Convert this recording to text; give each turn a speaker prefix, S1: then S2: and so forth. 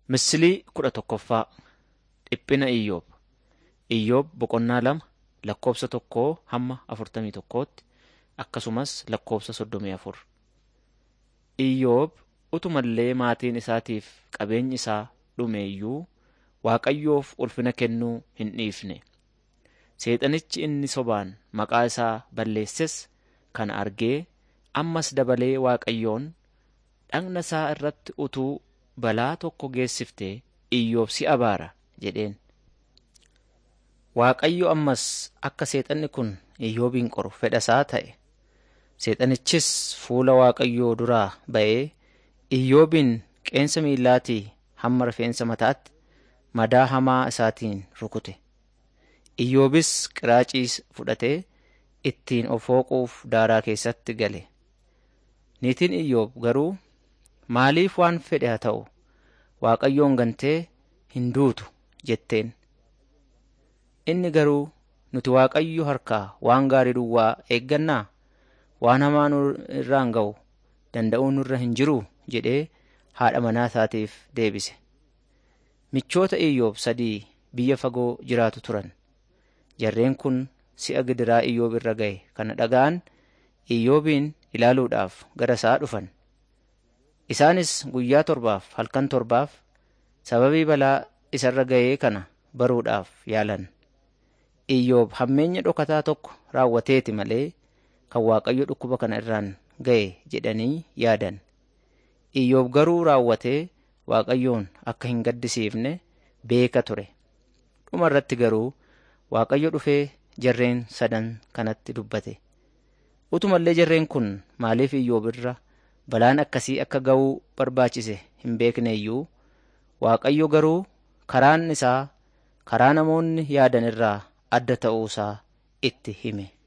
S1: Misilii kudha tokkoffaa Dhiphina Iyyoob Iyyoob boqonnaa lama lakkoobsa tokkoo hamma afurtamii tokkootti akkasumas lakkoobsa soddomii afur. Iyyoob utumallee maatiin isaatiif qabeenyi isaa dhume iyyuu Waaqayyoof ulfina kennuu hin dhiifne. Seexanichi inni sobaan maqaa isaa balleesses kana argee ammas dabalee Waaqayyoon dhagna isaa irratti utuu balaa tokko geessiftee Iyyoob si abaara jedheen. Waaqayyo ammas akka seexanni kun Iyyoobin qoru fedha isaa ta'e. Seexanichis fuula Waaqayyoo duraa ba'ee Iyyoobin qeensa miillaatii hamma rifeensa mataatti madaa hamaa isaatiin rukute. Iyyoobis qiraacii fudhatee ittiin of hooquuf daaraa keessatti gale. Niitiin Iyyoob garuu maaliif waan fedhe haa ta'u Waaqayyoon gantee hin duutu jetteen. Inni garuu nuti Waaqayyo harkaa waan gaarii duwwaa eeggannaa waan hamaa nu irraan ga'u danda'uun nurra hin jiruu jedhee haadha manaa isaatiif deebise. Michoota Iyyoob sadii biyya fagoo jiraatu turan. Jarreen kun si'a gidiraa Iyyoob irra ga'e kana dhaga'an Iyyoobin ilaaluudhaaf gara isaa dhufan. Isaanis guyyaa torbaaf halkan torbaaf sababii balaa isarra ga'ee kana baruudhaaf yaalan. Iyyoob hammeenya dhokataa tokko raawwateeti malee kan Waaqayyo dhukkuba kana irraan ga'e jedhanii yaadan. Iyyoob garuu raawwatee Waaqayyoon akka hin gaddisiifne beeka ture. Dhuma irratti garuu Waaqayyo dhufee jarreen sadan kanatti dubbate. Utumallee jarreen kun maaliif Iyyoob irra balaan akkasii akka ga'uu barbaachise hin beekne iyyuu Waaqayyo garuu karaan isaa karaa namoonni yaadan irraa adda ta'uu isaa itti hime.